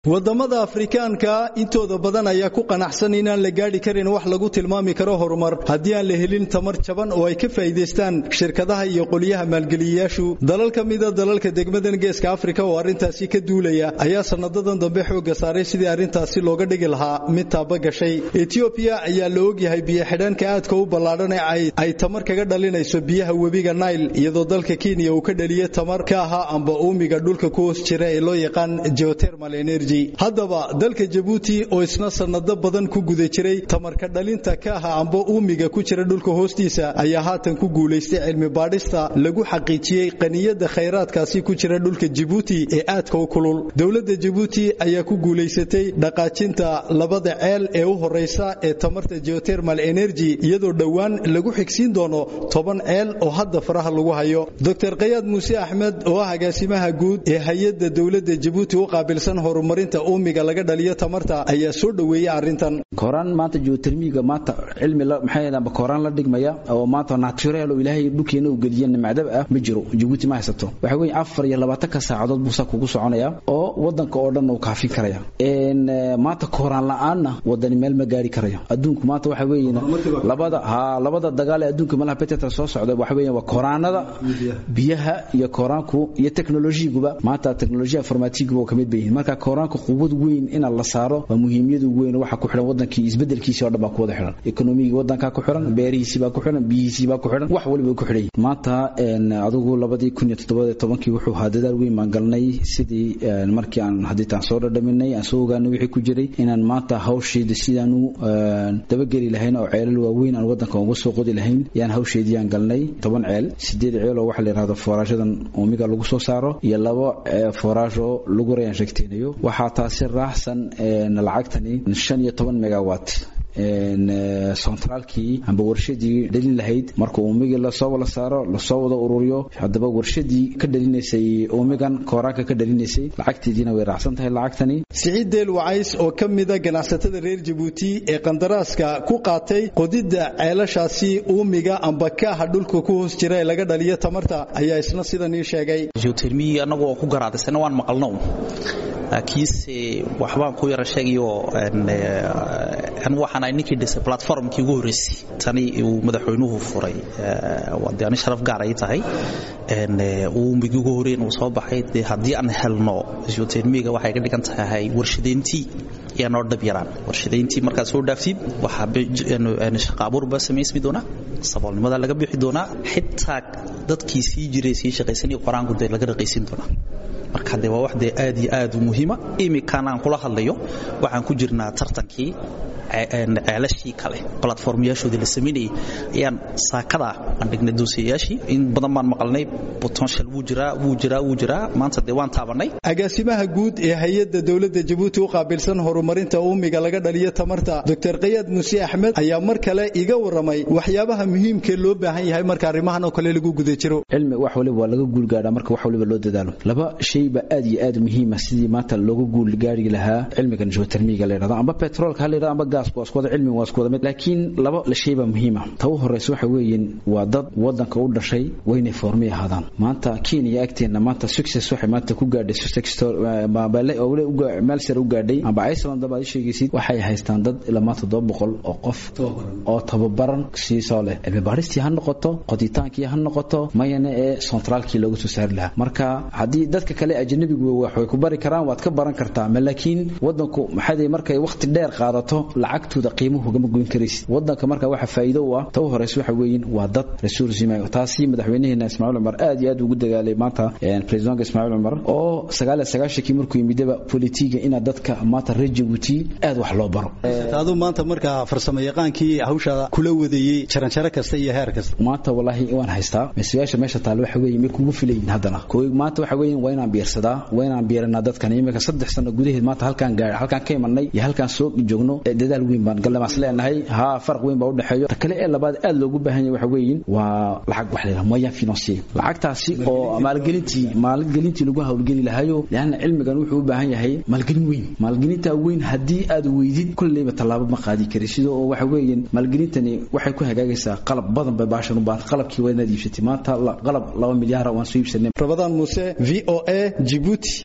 wadamada afrikaanka intooda badan ayaa ku qanacsan inaan la gaadhi karin wax lagu tilmaami karo horumar haddii aan la helin tamar jaban oo ay ka faa'iidaystaan shirkadaha iyo qolyaha maalgeliyayaashu dalal ka mida dalalka degmadan geeska afrika oo arrintaasi ka duulaya ayaa sanadadan dambe xoogga saaray sidii arrintaasi looga dhigi lahaa mid taaba gashay etiobiya ayaa la ogyahay biyo-xidhaanka aadka u ballaadhan ee ay tamar kaga dhalinayso biyaha webiga nail iyadoo dalka kenya uu ka dhaliya tamar ka ahaa amba uumiga dhulka ku hoos jira ee loo yaqaan geotermal energy haddaba dalka jabuuti oo isna sanado badan ku guda jiray tamarka dhalinta ka aha amba uumiga ku jira dhulka hoostiisa ayaa haatan ku guulaystay cilmi baadhista lagu xaqiijiyey qaniyada khayraadkaasi ku jira dhulka jabuuti ee aadka u kulul dowladda jabuuti ayaa ku guulaysatay dhaqaajinta labada ceel ee u horeysa ee tamarta geotermal energy iyadoo dhowaan lagu xigsiin doono toban ceel oo hadda faraha lagu hayo dr kayaad muuse axmed oo ah agaasimaha guud ee hay-adda dowladda jabuuti u qaabilsan horumar uumiga laga dhaliyo tamarta ayaa soo dhoweeyey arrintan kooraan maanta geotermiga maanta cilmi maxay kooraan la dhigmaya oo maanta natural oo ilaahay dhulkeena uu geliya nimcdab ah ma jiro jabuuti ma haysato waxa weeye afar iyo labaatanka saacadood buu saa kugu soconaya oo wadanka oo dhan uu kaafin karaya maanta kooraan la-aanna wadani meel ma gaari karaya adduunku maanta waxa weeye labada ha labada dagaal ee adduunka malaha betetra soo socda waxa weeye waa kooraanada biyaha iyo kooraanku iyo teknolojiguba maanta teknolojiya informatiiguba oo kamid bayihiin marka kooraanka quwad weyn in la saaro waa muhiimiyadu weyn waxa ku xiran wadankii isbedelkiisii oo dhan baa ku wada xiran ekonomigii wadanka ku xiran beerihiisii baa ku xiran biyihiisii baa ku xiran wax waliba ku xiran maanta adigu labadii kun iyo toddobaad tobankii wuxuu ahaa dadaal weyn baan galnay sidii markii aan hadiitaan soo dhadhaminay aan soo ogaanay wixii ku jiray inaan maanta hawsheeda sidaanu dabageli lahayn oo ceelal waaweyn aan wadanka uga soo qodi lahayn yaan hawsheedii aan galnay toban ceel sideed ceel oo waxa la yidhahdo fooraashadan uumiga lagu soo saaro iyo labo fooraash oo lagu rayaan sheegteynayo waxaa taasi raaxsan lacagtani shan iyo toban megawatt centraalkii amba warshadii dhalin lahayd marka uumigii lasoo wala saaro lasoo wada ururiyo haddaba warshadii ka dhalinaysay uumigan kooraanka ka dhalinaysay lacagteediina way raacsan tahay lacagtani siciid deel wacays oo ka mida ganacsatada reer jabuuti ee qandaraaska ku qaatay qodidda ceelashaasi uumiga amba kaaha dhulka ku hoos jira ee laga dhaliyo tamarta ayaa isna sidan ii sheegay geotermiyi annagoo ku garaadaysana waan maqalno laakiinse waxbaan ku yara sheegayo anigu waxaan ahay ninkii dhisay platformkii ugu horreysay tani uu madaxweynuhu furay waa dee ani sharaf gaar ay tahay uumigii ugu horreyn uu soo baxay dee haddii aan helno geotermiga waxay ka dhigan tahay warshadayntii ayaa noo dhab yaraan warshadayntii markaad soo dhaaftid waxaa shaqa abuur baa samaysmi doonaa saboolnimada laga bixi doonaa xitaa dadkii sii jiray sii shaqaysanaya qoraanku dee laga raqaysin doonaa marka dee waa wax dee aad iyo aad u muhiima imikan aan kula hadlayo waxaan ku jirnaa tartankii ceelashii kale platformyaashoodii la samaynayay ayaan saakada aan dhignay duusiyayaashii in badan baan maqalnay potential wuu jiraa wuu jiraa wuu jiraa maanta dee waan taabanay agaasimaha guud ee hay-adda dowladda jabuuti u qaabilsan horumarinta uumiga laga dhaliyo tamarta dr kayaad muuse axmed ayaa mar kale iga waramay waxyaabaha muhiimkee loo baahan yahay marka arrimahan oo kale lagu guda jiro cilmi wax waliba waa laga guulgaadhaa marka wax waliba loo dadaalo laba shay ba aad iyo aad muhiima sidii maanta looga guulgaari lahaa cilmigan geotermiga la yidhahdo amba petroolka ha la yidhahdo amba gaasku waa isku wada cilmiga waa isku wada mid laakiin laba shay baa muhiima ta u horeysa waxa weeyeen waa dad wadanka u dhashay waynay foormay ahaadaan maanta kenya agteena maanta success waxay maanta ku gaadhay meel sare u gaadhay amba iceland baad sheegaysid waxay haystaan dad ilaa maanta todoba boqol oo qof oo tababaran siisoo leh cilmi baaristii ha noqoto qoditaankii ha noqoto mayana ee centraalkii loogu soo saari lahaa marka haddii dadka kale ajnabigu waxay ku bari karaan waad ka baran kartaa laakiin wadanku maxay markay waqti dheer qaadato lacagtooda qiimuhu gama goyn karaysid wadanka marka waxa faa'iido u ah ta u horeysa waxa weeyeen waa dad resource yimayo taasi madaxweynaheena Ismaaciil Umar aad iyo aad ugu dagaalay maanta president Ismaaciil Umar oo sagaal sagaashii markuu yimidaba politiga ina dadka maanta reer Djibouti aad wax loo baro taadu maanta marka farsamo yaqaankii hawsha kula wadayay jaranjaro kasta iyo heer kasta maanta wallahi waan haystaa masiyaasha meesha taal waxa weeye mid kugu filayin haddana kooy maanta waxa weeye waa inaan biirsadaa waa inaan biiranaa dadkan imika saddex sano gudaheed maanta halkaan gaar halkaan ka imanay iyo halkaan soo joogno dadaal weyn baan galamaas leenahay haa farq weyn baa u dhexeeyo ta kale ee labaad aad loogu baahan yahay waxa weeyin waa lacag wax leeyahay moyen financier lacagtaasi oo maalgelintii maalgelintii lagu hawlgeli lahayo leanna cilmigan wuxuu u baahan yahay maalgelin weyn maalgelinta weyn haddii aad weydid kulleyba tallaabo ma qaadi kari sidoo oo waxa weeyaan maalgelintani waxay ku hagaagaysaa qalab badan bay baashan u baahan qalabkii waa inaad iibsatay maanta qalab laba milyaara waan soo iibsanay rabadaan muuse v o a jibuuti